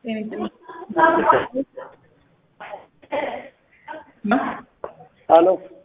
ሄሎ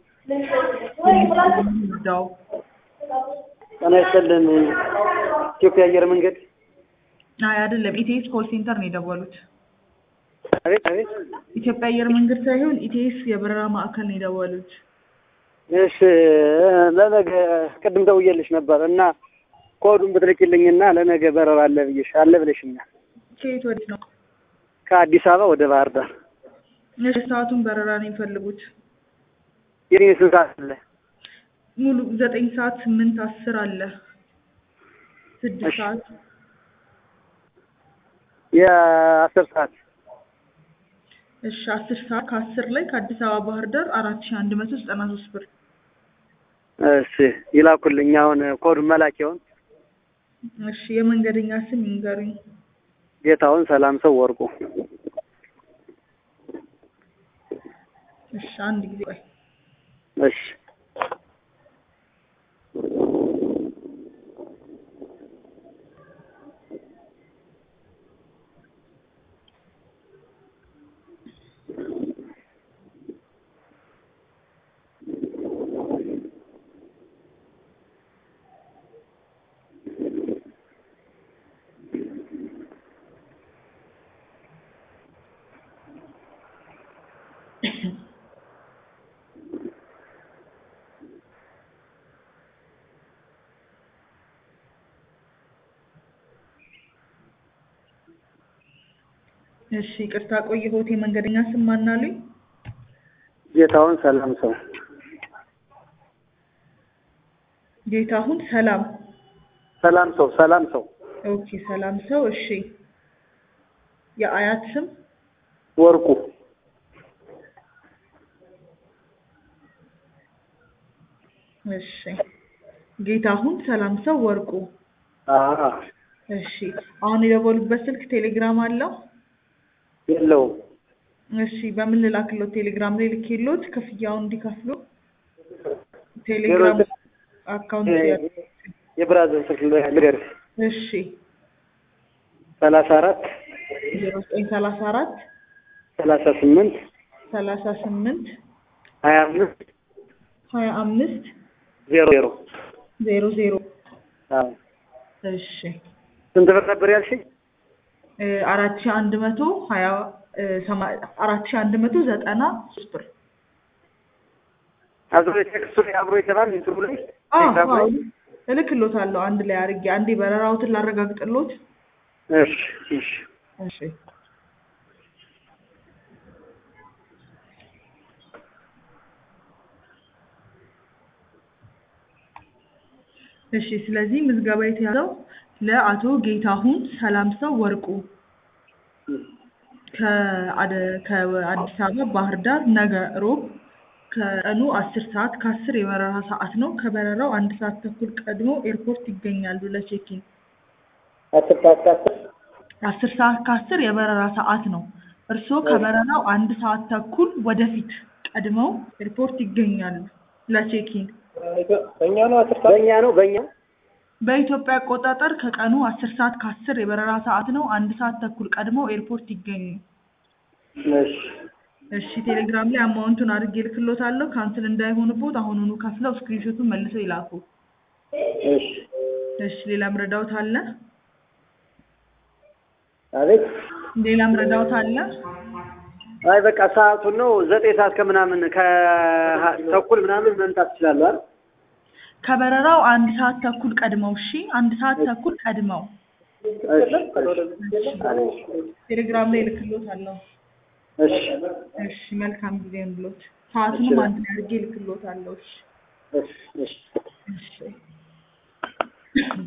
ዳው ጤና ይስጥልን። ኢትዮጵያ አየር መንገድ። አይ አይደለም፣ ኢቲኤስ ኮል ሴንተር ነው የደወሉት። አቤት አቤት። ኢትዮጵያ አየር መንገድ ሳይሆን ኢቲኤስ የበረራ ማዕከል ነው የደወሉት። እሺ ለነገ ቅድም ደውዬልሽ ነበር እና ኮዱን ብትልኪልኝና ለነገ በረራ አለ ብዬሽ አለ ብለሽኛል። ከየት ወዴት ነው? ከአዲስ አበባ ወደ ባህር ዳር። እሺ ሰዓቱን በረራ ነው የሚፈልጉት? የኔ ስንት ሰዓት አለ? ሙሉ ዘጠኝ ሰዓት፣ ስምንት፣ አስር አለ። ስድስት እሺ። ሰዓት የአስር ሰዓት እሺ አስር ሰዓት ከአስር ላይ ከአዲስ አበባ ባህር ዳር አራት ሺህ አንድ መቶ ዘጠና ሶስት ብር እሺ ይላኩልኝ። አሁን ኮዱን መላኪያውን እሺ የመንገደኛ ስም ይንገሩኝ። ጌታውን ሰላም ሰው ወርቁ እሺ አንድ ጊዜ ቆይ። እሺ እሺ ይቅርታ ቆየሁት። የመንገደኛ ስም ማን አሉኝ? ጌታውን ሰላም ሰው ጌታሁን ሰላም። ሰላም ሰው ሰላም ሰው ኦኬ ሰላም ሰው። እሺ የአያት ስም ወርቁ እሺ ጌታሁን ሰላም ሰው ወርቁ። አዎ እሺ አሁን የደወሉበት ስልክ ቴሌግራም አለው? የለውም እሺ በምን ልላክሎት? ቴሌግራም ላይ ልኬሎት ክፍያውን እንዲከፍሉ ቴሌግራም አካውንት ያ- የብራዘር ስልክ ልገርሽ እሺ ሰላሳ አራት ዜሮ ዘጠኝ ሰላሳ አራት ሰላሳ ስምንት ሰላሳ ስምንት ሀያ አምስት ሀያ አምስት ዜሮ ዜሮ ዜሮ ዜሮ አዎ እሺ ስንት ብር ነበር ያልሽኝ? እ አራት ሺህ አንድ መቶ ሀያ እ ሰማ- አራት ሺህ አንድ መቶ ዘጠና ሶስት ብር አብሮ ቴክስቱ ላይ አብሮ የተባል እንትኑ ላይ አዎ ቴሌግራም አዎ ላይ? እልክሎታለሁ አንድ ላይ አድርጌ አንዴ በረራዎትን ላረጋግጥሎት እሺ እሺ እሺ እሺ ስለዚህ ምዝገባ የተያዘው ለአቶ ጌታሁን ሰላም ሰው ወርቁ ከአደ- ከአዲስ አበባ ባህር ዳር ነገ ሮብ ከቀኑ አስር ሰዓት ከአስር የበረራ ሰዓት ነው። ከበረራው አንድ ሰዓት ተኩል ቀድሞ ኤርፖርት ይገኛሉ ለቼኪን። አስር ሰዓት ከአስር አስር ሰዓት ከአስር የበረራ ሰዓት ነው። እርስዎ ከበረራው አንድ ሰዓት ተኩል ወደፊት ቀድመው ኤርፖርት ይገኛሉ ለቼኪን። በእኛ ነው አስር ሰዓት በእኛ ነው በእኛ በኢትዮጵያ አቆጣጠር ከቀኑ አስር ሰዓት ከአስር የበረራ ሰዓት ነው። አንድ ሰዓት ተኩል ቀድመው ኤርፖርት ይገኙ። እሺ እሺ ቴሌግራም ላይ አማውንቱን አድርጌ ልክሎታለሁ። ካንስል እንዳይሆንቦት አሁኑኑ ከፍለው ስክሪንሾቱን መልሰው ይላኩ። እሺ እሺ ሌላም ረዳውት አለ? አቤት ሌላም ረዳውት አለ? አይ በቃ ሰዓቱን ነው ዘጠኝ ሰዓት ከምናምን ከተኩል ምናምን መምጣት ትችላለህ አይደል? ከበረራው አንድ ሰዓት ተኩል ቀድመው። እሺ አንድ ሰዓት ተኩል ቀድመው እሺ ቴሌግራም ላይ ልክሎታለሁ። እሺ እሺ መልካም ጊዜ ብሎት ሰዓቱንም አንድ ላይ አድርጌ ልክሎታለሁ። እሺ እሺ እሺ እሺ